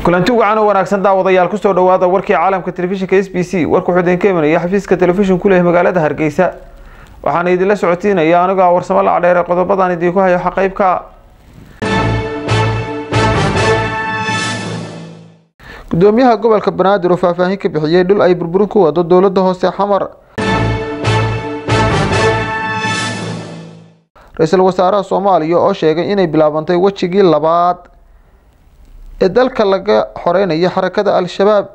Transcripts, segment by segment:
kulanti wacan oo wanaagsan daawadayaal kusoo dhawaada warkii caalamka telefishinka s b c warka wuxuu idinka imanaya xafiiska telefishin ku leh magaalada hargeysa waxaana idinla socotiinaya anigoo a warsamo lacdheere qodobadan idinku hayo xaqeybka gudoomiyaha gobolka banaadir oo faahfaahin ka bixiyey dhul ay burburin ku wado dowlada hoose xamar ra-iisul wasaaraha soomaaliya oo sheegay inay bilaabantay wejigii labaad ee dalka laga xoreynayo xarakada al-shabaab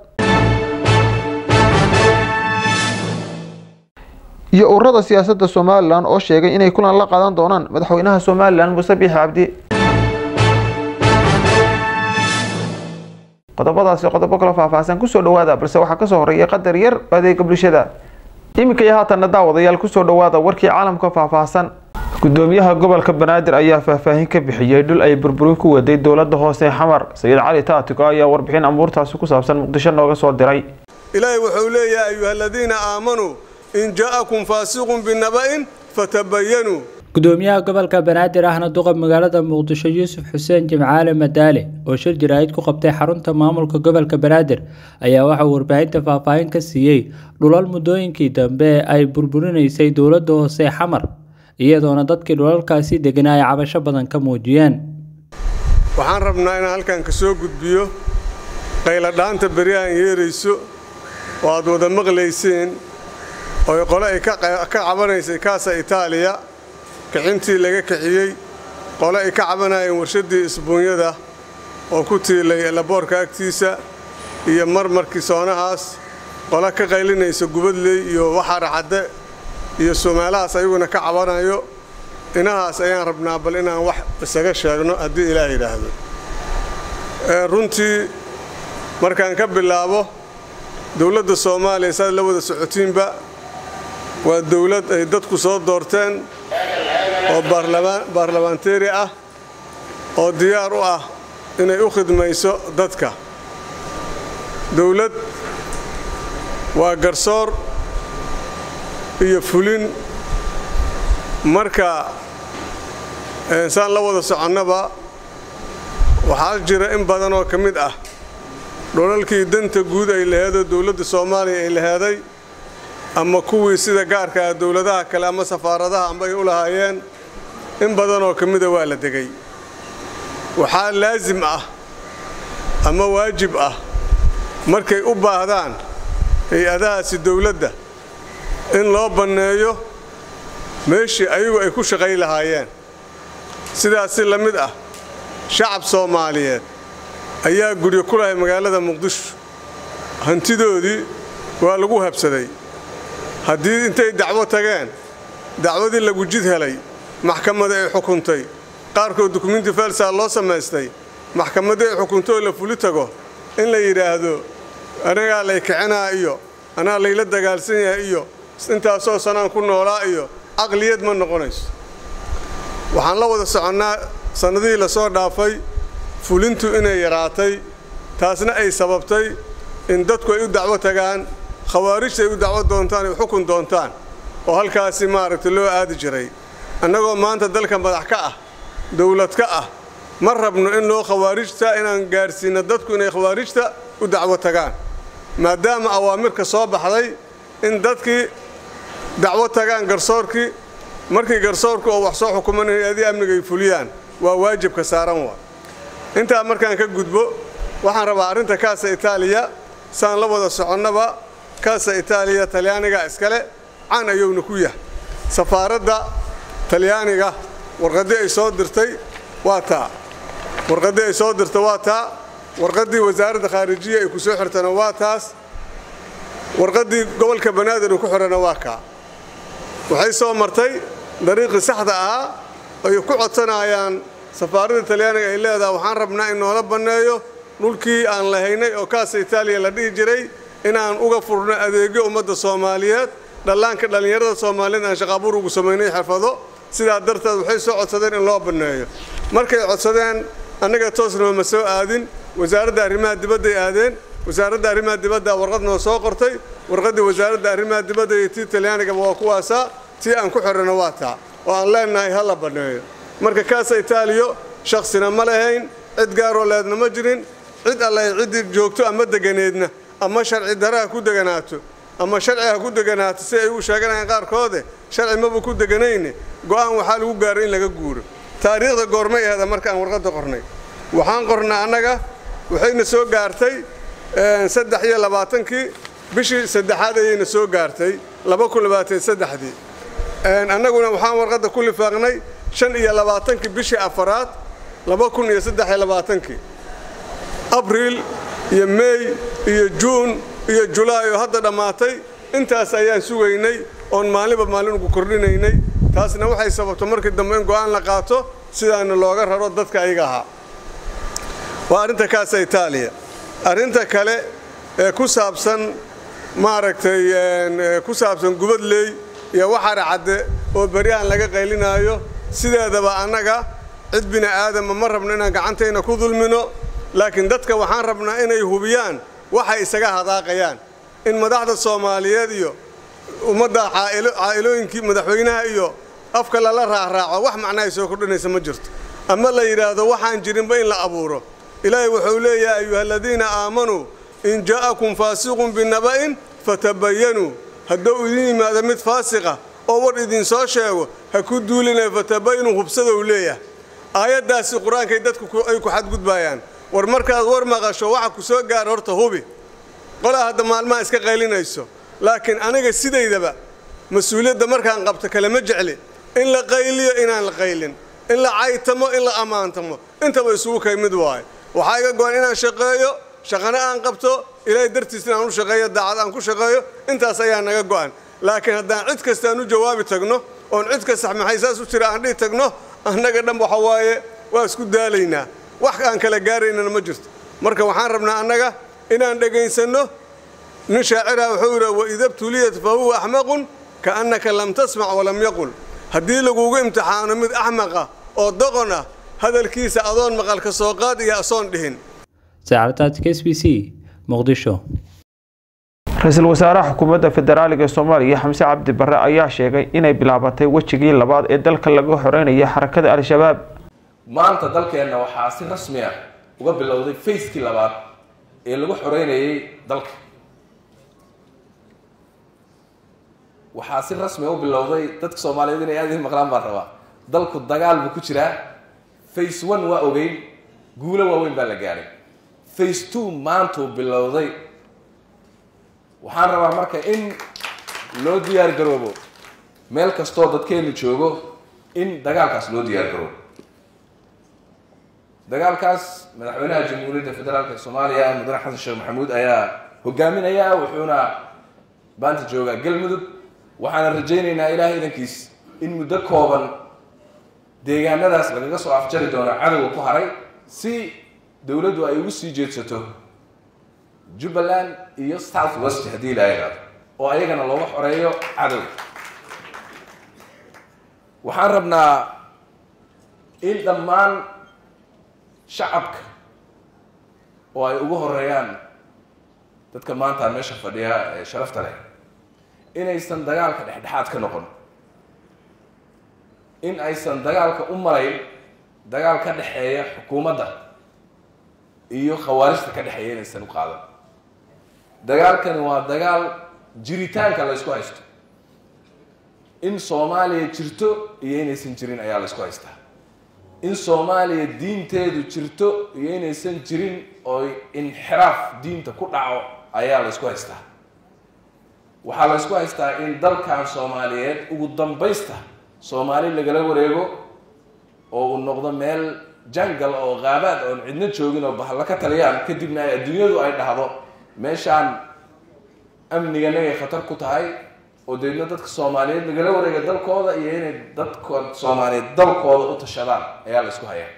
iyo ururada siyaasadda somalilan oo sheegay inay kulan la qaadan doonaan madaxweynaha somalilan muuse biixi cabdi qodobadaasi qodobo kala faahfaahsan kusoo dhawaada balse waxaa kasoo horeeya qadar yar adeega bulshada iminka iyo haatanna daawadayaal kusoo dhawaada warkii caalamka faahfaahsan gudoomiyaha gobolka banaadir ayaa faahfaahin ka bixiyey dhul ay burburin ku waday dowlada hoose xamar sayid cali taatiko ayaa warbixin amuurtaasi ku saabsan muqdisho nooga soo diray ilaahay wuxuu leeyahay ayuha aladiina aamanuu in ja'akum faasiqun binaba'in fatabayanuu gudoomiyaha gobolka banaadir ahna duqa magaalada muqdisho yuusuf xuseen jimcaale madaale oo shir jaraa'id ku qabtay xarunta maamulka gobolka banaadir ayaa waxauu warbaahinta faahfaahin ka siiyey dhulal muddooyinkii dambe ay burburinaysay dowlada hoose xamar iyadoona dadkii dhulalkaasi deganaa ay cabasho badan ka muujiyeen waxaan rabnaa inaan halkan ka soo gudbiyo qayladhaanta beriyahan yeerayso oo aad wada maqlayseen oo qole ay ka cabanaysay kaasa itaaliya kicintii laga kiciyey qole ay ka cabanayeen warshaddii isbuunyada oo ku tiilay laboorka agtiisa iyo marmarkii soonahaas qole ka qaylinaysa gubadley iyo waxaaracadde iyo soomaalahaas ayaguna ka cabanayo inahaas ayaan rabnaa bal inaan wax isaga sheegno haddii ilaah yidhaahdo runtii markaan ka bilaabo dowladda soomaaliya saad la wada socotiinba waa dowlad ay dadku soo doorteen oo baarlamaanteeri ah oo diyaar u ah inay u khidmayso dadka dowlad waa garsoor iyo fulin marka saan la wada soconnaba waxaa jira in badan oo ka mid ah dholalkii danta guud ay laheedoo dowladda soomaaliya ay laheeday ama kuwii sida gaarka ah dowladaha kale ama safaaradaha amba ay u lahaayeen in badan oo ka mida waa la degay waxaa laasim ah ama waajib ah markay u baahdaan hay-adahaasi dowladda in loo banneeyo meeshii ayagu ay ku shaqay lahaayeen sidaasi la mid ah shacab soomaaliyeed ayaa guryo ku lahay magaalada muqdisho hantidoodii waa lagu habsaday haddii intay dacwo tageen dacwadii lagu jid helay maxkamadda ay xukuntay qaarkood dukumenti felsaa loo samaystay maxkamaddii ay xukuntoo la fuli tago in la yidhaahdo anagaa lay kicinaa iyo anaa layla dagaalsan yahay iyo intaasoo sanaan ku noolaa iyo caqliyad ma noqonayso waxaan la wada soconnaa sannadihii la soo dhaafay fulintu inay yaraatay taasna ay sababtay in dadku ay u dacwo tagaan khawaarijta ay u dacwo doontaan ay xukun doontaan oo halkaasi maaragtay loo aadi jiray annagoo maanta dalka madax ka ah dowlad ka ah ma rabno in loo khawaarijta inaan gaadhsiinno dadku inay khawaarijta u dacwo tagaan maadaama awaamirka soo baxday in dadkii dacwo tagaan garsoorkii markii garsoorku oo wax soo xukuman hay-adii amniga ay fuliyaan waa waajibka saaran waa intaa markaan ka gudbo waxaan rabaa arrinta kaasa itaaliya saan la wada soconnaba kaasa itaaliya talyaaniga iskale can ayowna ku yahay safaaradda talyaaniga warqaddii ay soo dirtay waa taa warqaddii ay soo dirta waa taa warqaddii wasaaradda khaarijiya ay ku soo xirtana waa taas warqaddii gobolka banaadir uu ku xidhana waa kaa waxay soo martay dariiqii saxda ahaa ay ku codsanayaan safaaradda talyaaniga ay leedaha waxaan rabnaa in noola banneeyo dhulkii aan lahaynay oo kaasa itaaliya la dhihi jiray inaan uga furno adeegyo ummadda soomaaliyeed dhallaanka dhallinyarada soomaaliyeed aan shaqaabuur ugu samaynay xirfado sidaa darteed waxay soo codsadeen in loo banneeyo markay codsadeen annaga toosnama ma soo aadin wasaaradda arrimaha dibadday aadeen wasaaradda arrimaha dibadda warqad noo soo qortay warqaddii wasaaradda arrimaha dibadda iyo tii talyaanigaba waa kuwaasaa tii aan ku xidhana waa taa oo aan leennahay ha la banneeyo marka kaasa itaaliyo shaksina ma lahayn cid gaaroo leedna ma jirin cid alle ciddii joogto ama deganeedna ama sharci dare ha ku deganaato ama sharci ha ku deganaato si ay u sheeganayaan qaarkoode sharci maba ku deganayne go'aan waxaa lagu gaaray in laga guuro taariikhda goormay ahda markaan warqadda qornay waxaan qornay annaga waxayna soo gaartay saddex iyo labaatankii bishii saddexaad ayayna soo gaartay laba kun labaatan saddexdii annaguna waxaan warqadda ku lifaaqnay shan iyo labaatankii bishii afaraad laba kun iyo saddex iyo labaatankii abriil iyo meey iyo juun iyo julaay oo hadda dhammaatay intaas ayaan sugaynay oon maalinba maalin ugu kordhinaynay taasna waxay sababto markii dambe in go'aan la qaato sidaana looga raro dadka ayaga ahaa waa arrinta kaasa itaaliya arrinta kale ee ku saabsan maaragtay ku saabsan gubadley iyo waxara cadde oo beryahan laga qaylinaayo sideedaba annaga cid bini aadama ma rabno inaan gacantayna ku dulmino laakiin dadka waxaan rabnaa inay hubiyaan waxay isaga hadaaqayaan in madaxda soomaaliyeed iyo ummadda caa'ilooyinkii madaxweynaha iyo afka lala raacraaco wax macnahay soo kordhinaysa ma jirto ama la yidhaahdo waxaan jirinba in la abuuro ilaahay wuxuu leeyahay ayuha aladiina aamanuu in jaa'akum faasiqun binaba'in fatabayanuu hadduu idin yimaado mid faasiqa oo war idinsoo sheego ha ku duulinaya fatabayanuu hubsada uu leeyahay aayaddaasi qur-aankay dadku ay ku xadgudbaayaan war markaad war maqasho waxa ku soo gaara horta hubi qolaa hadda maalmaha iska qaylinayso laakiin aniga sidaydaba mas-uuliyadda markaan qabto kalema jecli in la qayliyo inaan la qaylin in la caytamo in la ammaantamo intaba isugu kay mid waayo waxaa iga go-an inaan shaqeeyo shaqana aan qabto ilaahay dartiisna aan u shaqeeyo daacad aan ku shaqeeyo intaas ayaa naga go'an laakiin haddaan cid kastaan u jawaabi tagno oon cid kasta maxay saas u jira aan dhihi tagno annaga dhan waxa waaye waa isku daalaynaa wax aan kala gaaraynana ma jirto marka waxaan rabnaa annaga inaan dhegaysanno nin shaaciraha wuxuu yidhi waida btuliyat fa huwa axmaqun kaannaka lam tasmac walam yaqul haddii lagugu imtixaano mid axmaqa oo doqon ah hadalkiisa adoon maqalka soo qaad iyo asoon dhihin saacadtaadka s b c muqdisho ra-iisul wasaaraha xukuumadda federaaliga ee soomaaliya xamse cabdi barre ayaa sheegay inay bilaabatay wejigii labaad ee dalka laga xoreynaya xarakada al-shabaab maanta dalkeenna waxaa si rasmi ah uga bilowday fayskii labaad ee lagu xoreynayay dalka waxaa si rasmi u bilowday dadka soomaaliyeed inay aad idiin maqlaan baan rabaa dalku dagaal buu ku jiraa face one waa ogeyn guulo waaweyn baa la gaadhay face two maantuu bilowday waxaan rabaa marka in loo diyaar garoobo meel kastoo dadkeennu joogo in dagaalkaas loo diyaar garoobo dagaalkaas madaxweynaha jamhuuriyadda federaalk ee soomaaliya mudane xasan sheekh maxamuud ayaa hogaaminaya wuxuuna baanta joogaa galmudug waxaana rajaynaynaa ilaahay idankiis in muddo kooban deegaanadaas lagaga soo afjari doono cadowga ku haray si dowladdu ay ugu sii jeedsato jubbaland iyo south west haddii la yidhaahdo oo ayagana looga xoreeyo cadow waxaan rabnaa in dhammaan shacabka oo ay ugu horeeyaan dadka maanta meesha fadhiya ee sharafta leh inaysan dagaalka dhexdhexaad ka noqon in aysan dagaalka u marayn dagaal ka dhexeeya xukuumadda iyo khawaarijta ka dhexeeya inaysan u qaadan dagaalkani waa dagaal jiritaanka la ysku haysto in soomaaliya jirto iyo inaysan jirin ayaa la ysku haystaa in soomaaliya diinteedu jirto iyo inaysan jirin oo inxiraaf diinta ku dhaco ayaa la ysku haystaa waxaa la ysku haystaa in dalkan soomaaliyeed ugu dambaysta soomaali lagala wareego oo uu noqdo meel jangal oo qaabaad oon cidno joogin oo bahalla ka taliyaan kadibna ay adduunyadu ay dhahdo meeshaan amniganagay khatar ku tahay oo deedna dadka soomaaliyeed lagala wareega dalkooda iyo inay dadka soomaaliyeed dalkooda u tashadaan ayaa la isku hayaa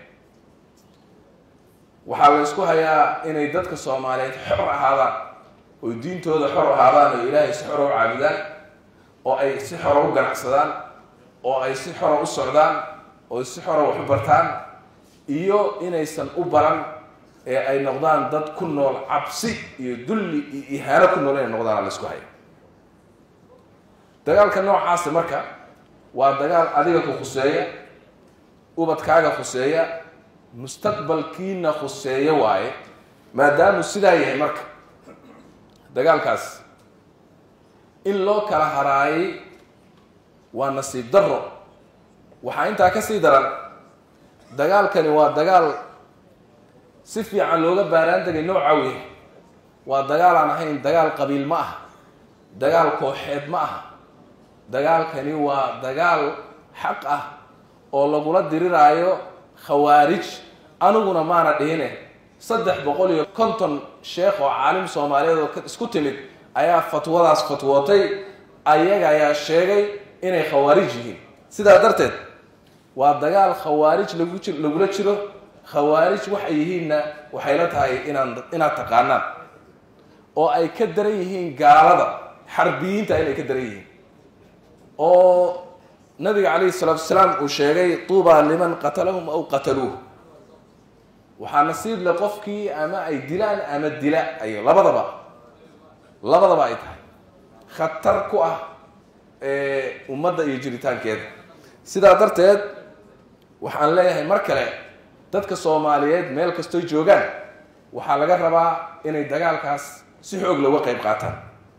waxaa la isku hayaa inay dadka soomaaliyeed xor ahaadaan oo diintooda xor ahaadaan oo ilaahay si xora u caabudaan oo ay si xora u ganacsadaan oo ay si xora u socdaan oo si xora wax u bartaan iyo inaysan u baran ee ay noqdaan dad ku nool cabsi iyo dulli iyo ihaano ku nool inay noqdaan la isku haya dagaalka noocaasi marka waa dagaal adiga ku khuseeya ubadkaaga khuseeya mustaqbalkiina khuseeya waaye maadaamuu sidaa yahay marka dagaalkaas in loo kala haraayay waa nasiib darro waxaa intaa ka sii daran dagaalkani waa dagaal si fiican looga baaraan degay nooca wey waa dagaal aan ahayn dagaal qabiil ma aha dagaal kooxeed ma aha dagaalkani waa dagaal xaq ah oo lagula diriraayo khawaarij aniguna maana dhihine saddex boqol iyo konton sheekh oo caalim soomaaliyeed oo isku timid ayaa fatwadaas fatwootay ayaga ayaa sheegay inay khawaarij yihiin sidaa darteed waa dagaal khawaarij lagu ji lagula jiro khawaarij waxay yihiinna waxay la tahay inaan inaad taqaanaan oo ay ka daran yihiin gaalada xarbiyiinta inay ka daran yihiin oo nabiga calayhi salaatu wasalaam uu sheegay tuubaa liman qatalahum aw qataluuh waxaa nasiib le qofkii ama ay dilaan ama dila ay labadaba labadaba ay tahay khatar ku ah ummadda iyo jiritaankeeda sidaa darteed waxaan leeyahay mar kale dadka soomaaliyeed meel kastoy joogaan waxaa laga rabaa inay dagaalkaas si xoog looga qayb qaataan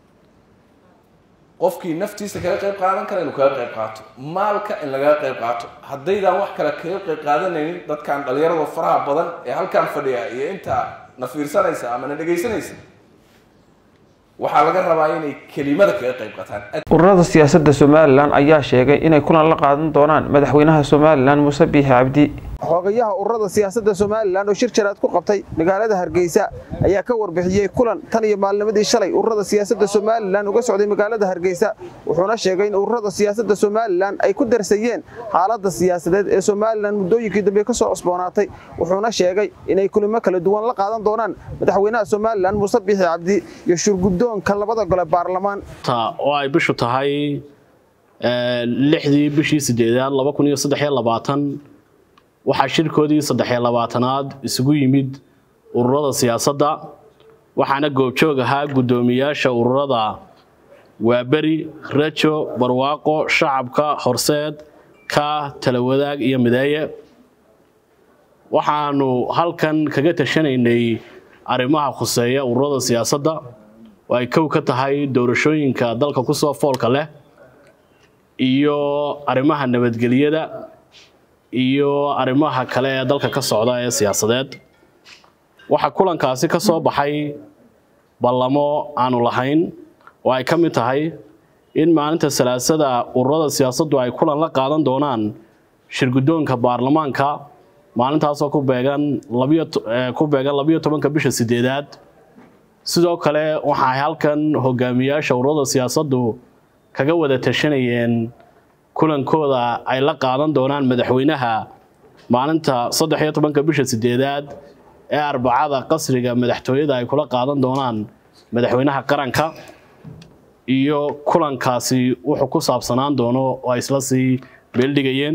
qofkii naftiisa kaga qayb qaadan kara inuu kaga qayb qaato maalka in lagaga qayb qaato haddaydaan wax kale kaga qayb qaadanaynin dadkan dhalinyarada faraha badan ee halkan fadhiya iyo intaa na fiirsanaysa ama na dhegaysanaysa waxaa laga rabaa inay kelimada kaga qayb qaataan ururada siyaasadda somalilan ayaa sheegay inay kulan la qaadan doonaan madaxweynaha somalilan muuse biixi cabdi xogayaha ururada siyaasadda somalilan oo shir jaraad ku qabtay magaalada hargeysa ayaa ka warbixiyey kulan tan iyo maalnimadii shalay ururada siyaasadda somalilan uga socday magaalada hargeysa wuxuuna sheegay in ururada siyaasadda somalilan ay ku darsayeen xaaladda siyaasadeed ee somalilan muddooyinkii dambe ka soo cusboonaatay wuxuuna sheegay inay kulimo kala duwan la qaadan doonaan madaxweynaha somalilan muuse biixi cabdi iyo shurguddoonka labada gole baarlamaan oo ay bishu tahay lixdii bishii sideedaad laba kun iyo saddex iyo labaatan waxaa shirkoodii saddexiyo labaatanaad isugu yimid ururada siyaasadda waxaana goobjoog ahaa guddoomiyaasha ururada waaberi rajo barwaaqo shacabka horseed ka talawadaag iyo mideeye waxaanu halkan kaga tashanaynay arrimaha khuseeya ururada siyaasadda oo ay kow ka tahay doorashooyinka dalka kusoo foolka leh iyo arrimaha nabadgelyada iyo arrimaha kale ee dalka ka socda ee siyaasadeed waxaa kulankaasi ka soo baxay ballamo aanu lahayn oo ay ka mid tahay in maalinta salaasada ururada siyaasaddu ay kulan la qaadan doonaan shirguddoonka baarlamaanka maalintaasoo ku beegan ku beegan labiyo tobanka bisha sideedaad sidoo kale waxaay halkan hogaamiyaasha ururada siyaasaddu kaga wada tashanayeen kulankooda ay la qaadan doonaan madaxweynaha maalinta saddex iyo tobanka bisha sideedaad ee arbacada qasriga madaxtooyada ay kula qaadan doonaan madaxweynaha qaranka iyo kulankaasi wuxuu ku saabsanaan doono oo ay isla sii beeldhigayeen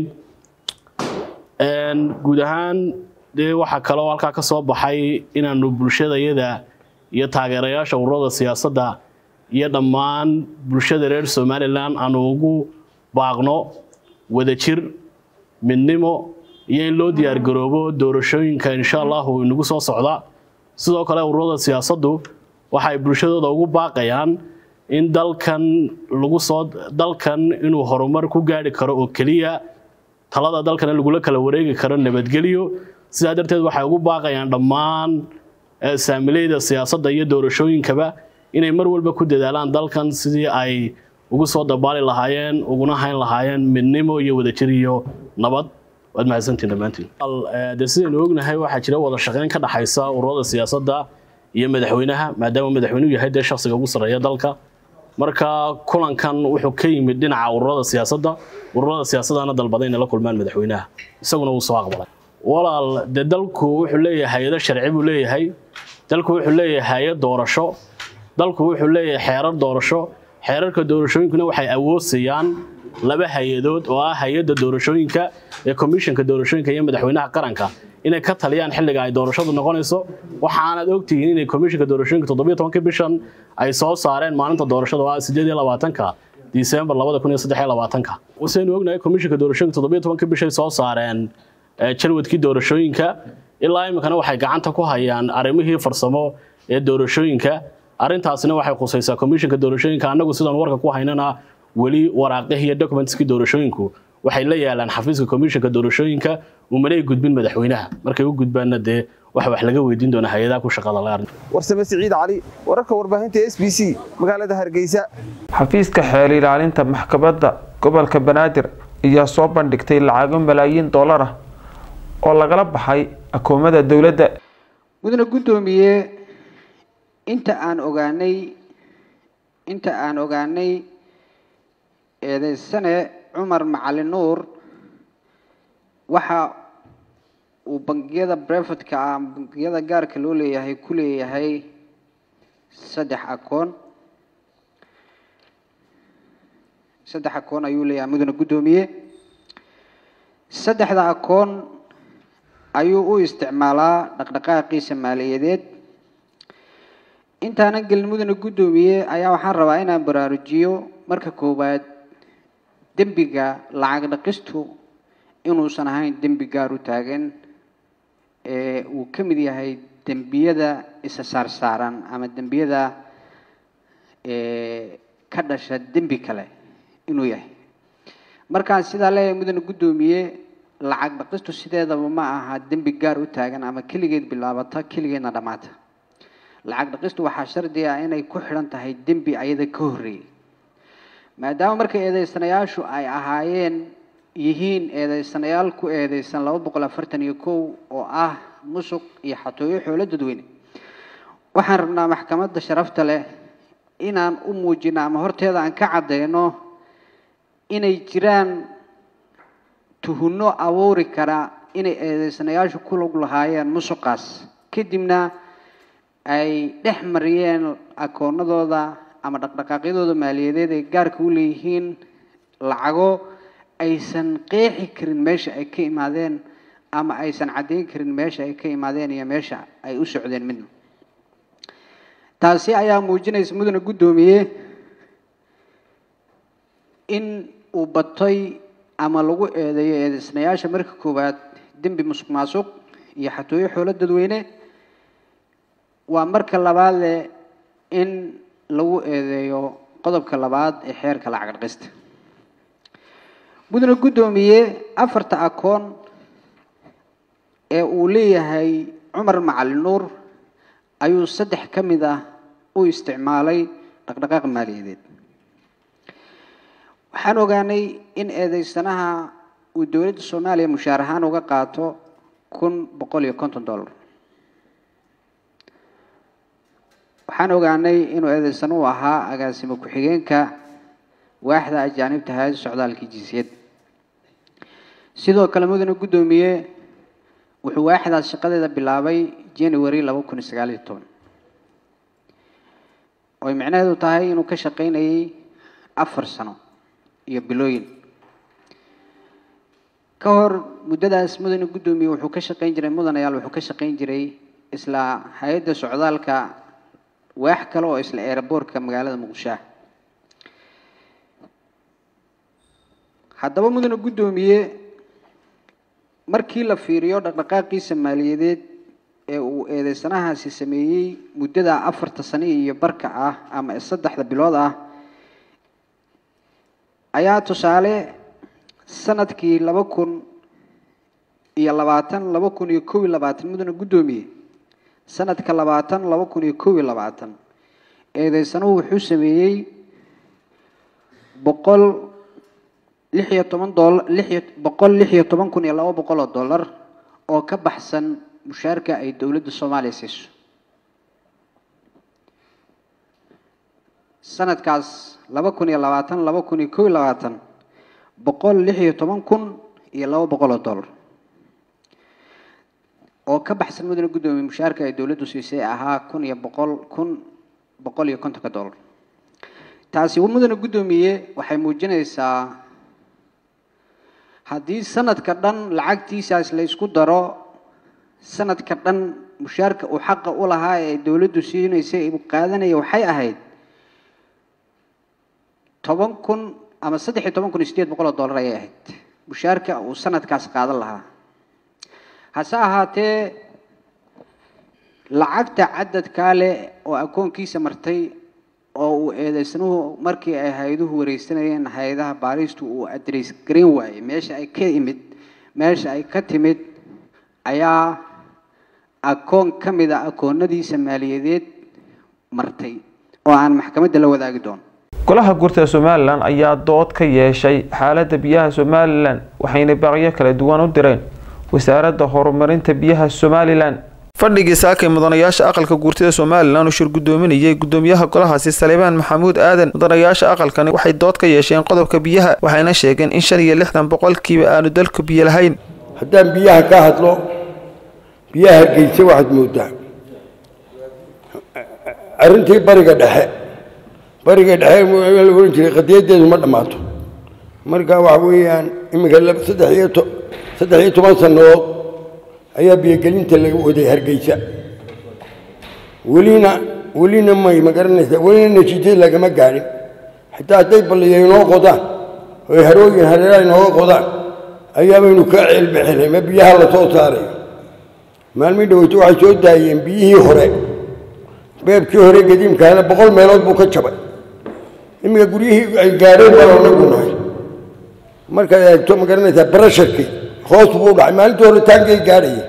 guud ahaan dee waxaa kaloo halkaa ka soo baxay inaanu bulshadayada iyo taageerayaasha ururada siyaasadda iyo dhammaan bulshada reer somalilan aanu ugu baaqno wadajir midnimo iyo in loo diyaargaroobo doorashooyinka insha allahu inagu soo socda sidoo kale ururada siyaasaddu waxay bulshadooda ugu baaqayaan in dalkan lagu soo dalkan inuu horumar ku gaari karo oo keliya talada dalkana lagula kala wareegi karo nabadgelyo sidaa darteed waxay ugu baaqayaan dhammaan saamileyda siyaasadda iyo doorashooyinkaba inay mar walba ku dadaalaan dalkan sidii ay ugu soo dabaali lahaayeen uguna hayn lahaayeen midnimo iyo wadajir iyo nabad waad mahadsantiin dhammaantiin de sidaynu ognahay waxaa jira wada shaqeyn ka dhaxaysa ururada siyaasadda iyo madaxweynaha maadaama madaxweynuhu yahay dee shakhsiga ugu sarreeya dalka marka kulankan wuxuu ka yimid dhinaca ururada siyaasadda ururada siyaasadana dalbaday inay la kulmaan madaxweynaha isaguna wuu soo aqbalay walaal dee dalku wuxuu leeyahay hay-ado sharci buu leeyahay dalku wuxuu leeyahay hay-ad doorasho dalku wuxuu leeyahay xeerar doorasho xeerarka doorashooyinkuna waxay awoodsiiyaan laba hay-adood oo ah hay-adda doorashooyinka ee komishanka doorashooyinka iyo madaxweynaha qaranka inay ka taliyaan xilliga ay doorashadu noqonayso waxaanaad ogtihiin inay komishanka doorashooyinka toddobiyo tobankii bishan ay soo saareen maalinta doorashada oo ah sideed iyo labaatanka disembar labada kun iyo saddex iyo labaatanka wasaynu ognahay komishanka doorashooyinka toddobiyo tobankii bishay soo saareen jalwadkii doorashooyinka ilaa iminkana waxay gacanta ku hayaan arrimihii farsamo ee doorashooyinka arrintaasina waxay khusaysaa komishinka doorashooyinka annagu sidaan warka ku haynana weli waraaqihii iyo documentskii doorashooyinku waxay la yaalaan xafiiska komishinka doorashooyinka umanay gudbin madaxweynaha markay u gudbaanna dee waxa wax laga weydiin doona hay-adaha ku shaqada la warsame siciid cali wararka warbaahinta s b c magaalada hargeysa xafiiska xeel ilaalinta maxkamadda gobolka banaadir ayaa soo bandhigtay lacago malaayiin dollar ah oo lagala baxay akoomada dowladda mudane guddoomiye inta aan ogaanay inta aan ogaanay eedeysane cumar macalin nuur waxa uu bangiyada brevetka ah bangiyada gaarka loo leeyahay ku leeyahay saddex akoon saddex akoon ayuu leeyahay mudane guddoomiye saddexda akoon ayuu u isticmaalaa dhaqdhaqaaqiisa maaliyadeed intaanan gelin mudane guddoomiye ayaa waxaan rabaa inaan baraarujiyo marka koowaad dembiga lacag dhaqistu inuusan ahayn dembi gaar u taagan ee uu ka mid yahay dembiyada isa saarsaaran ama dembiyada ka dhasha dembi kale inuu yahay markaan sidaa leeyahay mudane guddoomiye lacag dhaqistu sideedaba ma aha dembi gaar u taagan ama keligeed bilaabata keligeedna dhammaata lacag dhaqistu waxaa shardi ah inay ku xidhan tahay dembi ayada ka horreeyay maadaama marka eedeysanayaashu ay ahaayeen yihiin eedeysanayaal ku eedeysan laba boqol afartan iyo kow oo ah musuq iyo xatooyo xoolo dadweyne waxaan rabnaa maxkamadda sharafta leh inaan u muujino ama horteeda aan ka caddeyno inay jiraan tuhunno abuuri kara inay eedeysanayaashu ku lug lahaayeen musuqaas kadibna ay dhex mariyeen akoonadooda ama dhaqdhaqaaqyadooda maaliyadeed ay gaarka u leeyihiin lacago aysan qeexi karin meesha ay ka imaadeen ama aysan caddeyn karin meesha ay ka imaadeen iyo meesha ay u socdeen midna taasi ayaa muujinaysa mudane guddoomiye in uu batay ama lagu eedeeyo eedeysnayaasha marka koowaad dembi musuq maasuq iyo xatooyo xoolo dadweyne waa marka labaade in lagu eedeeyo qodobka labaad ee xeerka lacag dhaqista mudane guddoomiye afarta akoon ee uu leeyahay cumar macalin nuur ayuu saddex ka mid ah u isticmaalay dhaqdhaqaaq maaliyadeed waxaan ogaanay in eedeysanaha uu dowladda soomaaliya mushaar ahaan uga qaato kun boqol iyo konton dollar waxaan ogaanay inuu eedeysan u ahaa agaasimo ku-xigeenka waaxda ajaanibta hay-adda socdaalkii jinsiyad sidoo kale mudane guddoomiye wuxuu waaxdaas shaqadeeda bilaabay january laba kun iyo sagaal iyo toban oy micnaheedu tahay inuu ka shaqaynayay afar sano iyo bilooyin ka hor muddadaas mudane guddoomiye wuxuu ka shaqayn jiray mudanayaal wuxuu ka shaqayn jiray isla hay-adda socdaalka waax kale oo isla eeraboorka magaalada muqdisho ah haddaba mudane guddoomiye markii la fiiriyo dhaqdhaqaaqiisa maaliyadeed ee uu eedeysanahaasi sameeyey muddada afarta sano iyo barka ah ama saddexda bilood ah ayaa tusaale sanadkii laba kun iyo labaatan laba kun iyo kow iyo labaatan mudane guddoomiye sanadka labaatan laba kun iyo kow iyo labaatan eedeysanuhu wuxuu sameeyey boqol lix iyo toban dola lix boqol lix iyo toban kun iyo laba boqol oo dollar oo ka baxsan mushaarka ay dowladda soomaaliya siiso sanadkaas laba kun iyo labaatan laba kun iyo kow iyo labaatan boqol lix iyo toban kun iyo laba boqol oo dollar oo ka baxsan mudane guddoomiye mushaarka ay dowladdu siisay ahaa kun iyo boqol kun boqol iyo kontonka dollar taasi mudane guddoomiye waxay muujinaysaa haddii sanadka dhan lacagtiisaas la ysku daro sanadka dhan mushaarka uu xaqa u lahaa ee dowladdu siinaysay uu qaadanaya waxay ahayd toban kun ama saddex iyo toban kun iyo sideed boqol oo dollar ayay ahayd mushaarka uu sanadkaas qaadan lahaa hase ahaatee lacagta cadadkaa leh oo akoonkiisa martay oo uu eedeysnuhu markii ay hay-aduhu wareysanayeen hay-adaha baaristu uu adres garan waayey meesha ay ka imid meesha ay ka timid ayaa akoon ka mid a akoonadiisa maaliyadeed martay oo aan maxkamadda la wadaagi doono golaha guurtada somalilan ayaa dood ka yeeshay xaaladda biyaha somalilan waxayna baaqyo kala duwan u direen wasaaradda horumarinta biyaha somalilan fadhigii saakay mudanayaasha aqalka guurtida somalilan uu shir gudoominayay gudoomiyaha golahaasi saleebaan maxamuud aadan mudanayaasha aqalkani waxay dood ka yeesheen qodobka biyaha waxayna sheegeen in shan iyo lixdan boqolkiiba aanu dalku biyo lahayn haddaan biyaha ka hadlo biyaha hargeysa waxaad moodaa arrintii bariga dhexe bariga dhexe la ohan jiray qadiyadeedu ma dhammaato marka waxa weeyaan iminka saddex iyo to saddex iyo toban sannadood ayaa biyogelinta laga waday hargeysa welina welina may ma garanaysaa welina natiijada lagama gaadhin xitaa hadday balliya inoo qodaan oy harooyin hareeraha inooga qodaan ayaabaynu ka ceelbixinay ma biyaha la soo saarayo maalmii dhaweyto waxay soo daayeen biyihii hore beebkii hore gadiimkaana boqol meelood buu ka jabay iminka guryihii ay gaadheen baan anagu nahay markaad eegto ma garanaysaa barasharkii hoos buu u dhacay maalintii hore taankay gaadhayeen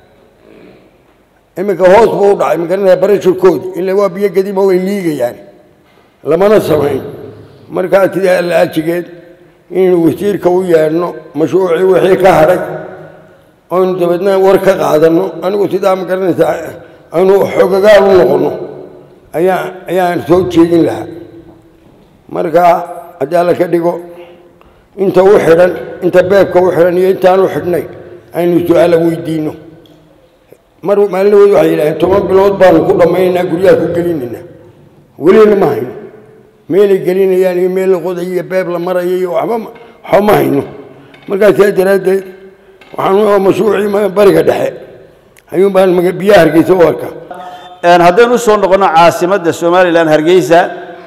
iminka hoos buu u dhacay ma garanaysaa barasharkoodii ila waa biyo gadiima way liigayaan lamana samayn markaa sidaa allaajigeed inaynu wasiirka u yeedhno mashruucii wixii ka hadhay oynu dabeedna war ka qaadanno anigu sidaa ma garanaysaa aynu xogagaal u noqonno ayaa ayaan soo jeedin lahaa markaa haddii alla ka dhigo inta u xidhan inta beebka u xidhan iyo intaan u xidhnay aynu su-aala weydiinno mar maalinahood waxay yidhaaheen toban bilood baanu ku dhammaynaynaa guryaha ku gelinaynaa welina ma hayno meelay gelinayaan iyo meel la qodayo iyo beeb la marayo iyo waxba waxba ma hayno markaa sidaa daraaddeed waxaan mashruucii bariga dhexe ayuun baan biyaha hargeysa u arkaa haddaynu usoo noqonno caasimadda somalilan hargeysa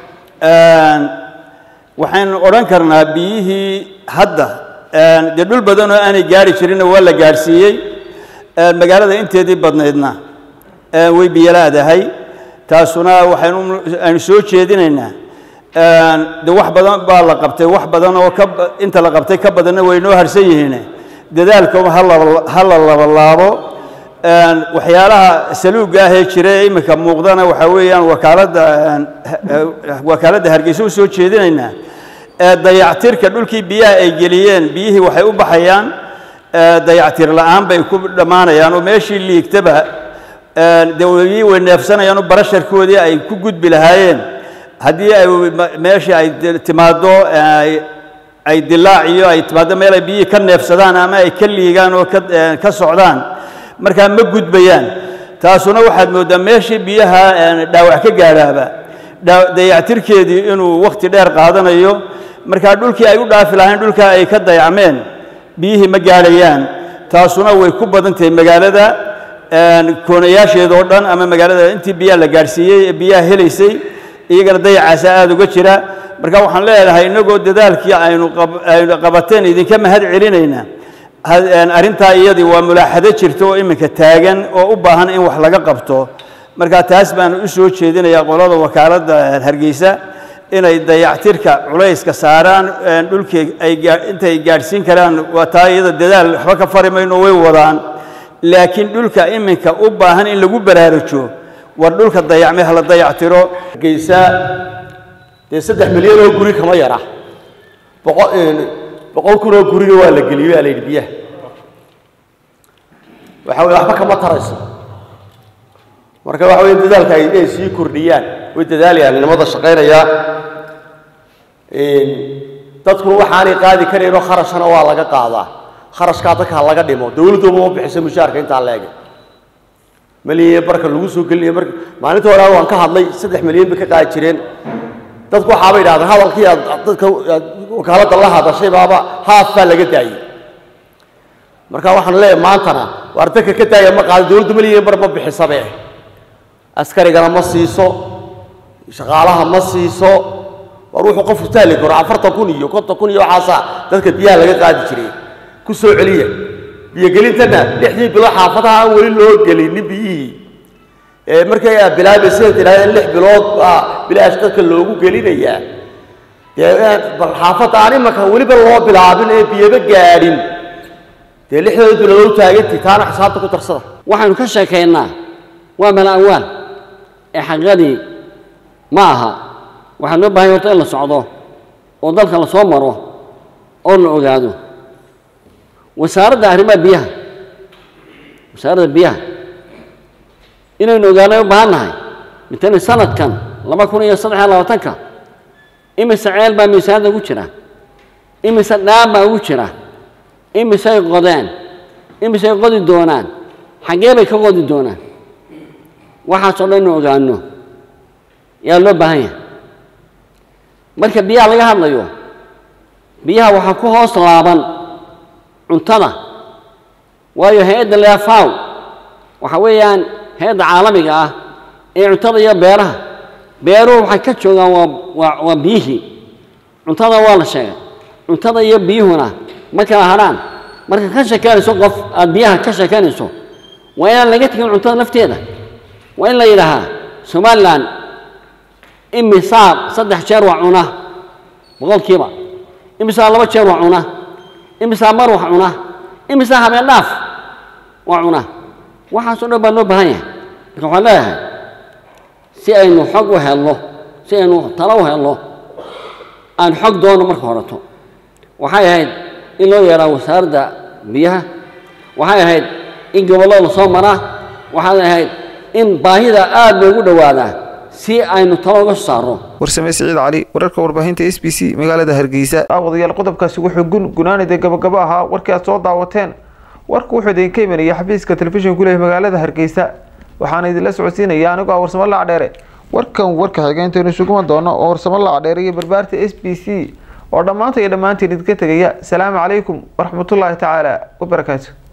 waxaynu odhan karnaa biyihii hadda dee dhul badan oo aanay gaari jirinna waa la gaadhsiiyey magaalada inteedii badnaydna way biyolaadahay taasuna waxaynu aynu soo jeedinaynaa de wax badan baa la qabtay wax badan oo ka inta la qabtay ka badanna way noo harsan yihiin dadaalka ha la labalaabo waxyaalaha saluuga ahee jira ee iminka muuqdana waxaa weeyaan wakaaladda wakaaladda hargeysa u soo jeedinaynaa dayactirka dhulkii biyaha ay geliyeen biyihii waxay u baxayaan dayactir la-aan bay ku dhammaanayaan oo meeshii liigtaba dee way neefsanayaan oo barasharkoodii ay ku gudbi lahaayeen haddii ay meeshii ay timaaddo ay dilaac iyo ay timaaddo meel ay biyihii ka neefsadaan ama ay ka liigaan oo ka socdaan markaa ma gudbayaan taasuna waxaad mooddaa meeshii biyaha dhaawac ka gaadhaaba dayactirkeedii inuu wakhti dheer qaadanayo markaa dhulkii ay u dhaafi lahayn dhulkaa ay ka dayacmeen biyihii ma gaadhayaan taasuna way ku badan tahay magaalada koonayaasheedoo dhan ama magaalada intii biyaha la gaadhsiiyey ee biyaha helaysay iyagana dayacaasa aada uga jira marka waxaan leedahay innagoo dadaalkii aynu aynu qabateen idinka mahad celinaynaa arrintaa iyadii waa mulaaxado jirta oo iminka taagan oo u baahan in wax laga qabto marka taas baan u soo jeedinayaa qolada wakaaladda hargeysa inay dayactirka culayska saaraan dhulkii ay intay gaadhsiin karaan waa taa iyada dadaal waxba ka fari mayno way wadaan laakiin dhulka iminka u baahan in lagu baraarujo war dhulka dayacmay hala dayactiro hargeysa dee saddex milyan oo guri kama yara boqol boqol kun oo guriga waa la geliyey baa la yidhi biyaha waxa weye waxba kama tarayso marka waxa weye dadaalka ay inay sii kordhiyaan way dadaalayaan nimada shaqaynaya dadkuna waxaanay qaadi karaynoo kharashana waa laga qaadaa kharashkaa dadka laga dhimo dowladduba ma bixiso mushaarka intaa leege malyan barka lagu soo gelinaya marka maalinta hore waan ka hadlay saddex milyan bay ka qaadi jireen dadku waxaabay idhahdeen hadalkii aad dadka wakaaladda la hadashay baaba haaf baa laga daayey marka waxaan leeyahay maantana waar dadka ka daaya ma qaado dowladdu malyan bar ma bixisabe askarigana ma siiso shaqaalaha ma siiso war wuxuu qofku taali karo afartan kun iyo konton kun iyo waxaasaa dadka biyaha laga qaadi jiray ku soo celiya biyogelintana lixdii bilo xaafadaha aan weli loo gelinin biyihii ee markay aad bilaabaysa tirahdeen lix bilood baa bilaash dadka loogu gelinayaa dee inaad bal xaafadda aan imanka weliba loo bilaabin ee biyaba gaadhin dee lixdooda bilood u taagantii taana xisaabta ku darsada waxaynu ka sheekaynaa waa mala awaal ee xaqiiqadii ma aha waxaa loo baahanya horta in la socdo oo dalka la soo maro oo la ogaado wasaaradda arrimaha biyaha wasaaradda biyaha inaynu ogaanay u baahan nahay mitani sanadkan laba kun iyo saddex iyo labaatanka imise ceel baa miisaanada ugu jira imise dhaan baa ugu jira imisay qodeen imisay qodi doonaan xaggee bay ka qodi doonaan waxaasoo dhan inu ogaano yaa loo baahan yahay marka biyaha laga hadlayo biyaha waxaa ku hoos laaban cuntada waayo hay-adda lea faw waxa weeyaan hay-adda caalamiga ah ee cuntada iyo beeraha beeruhu waxay ka joogaan waa waa waa biyihii cuntada waa la sheegay cuntada iyo biyuhuna ma kala hadhaan marka ka sheekeynayso qof aada biyaha ka sheekeynayso waa inaan laga tegin cuntada lafteeda waa in la yidhaahaa somalilan imisaa saddex jeer waa cuna boqolkiiba imisaa laba jeer waa cuna imisaa mar wax cuna imisaa habeen dhaaf waa cuna waxaasoo dhan baa loo baahan yahay marka waxaan leeyahay si aynu xog u helno si aynu talo u helno aan xog doono marka horeto waxay ahayd in loo yeeraa wasaaradda biyaha waxay ahayd in gobollo la soo maraa waxay ahayd in baahida aada loogu dhowaadaa si aynu talo uga saarno warsame siciid cali wararka warbaahinta s b c magaalada hargeysa daawadayaal qodobkaasi wuxuu gun gunaanida gabagabo ahaa warkii aad soo daawateen warku wuxuu idinka imanaya xafiiska telefishinka kuleh magaalada hargeysa waxaana idinla socodsiinaya anigoo ah warsamo lacdheere warkan warka xigeenteenu isuguma doono oo warsamo lacdheere iyo barbaarta s b c oo dhammaanta iyo dhammaantiin idinka tegaya asalaamu calaykum waraxmatullaahi tacaala wabarakaatu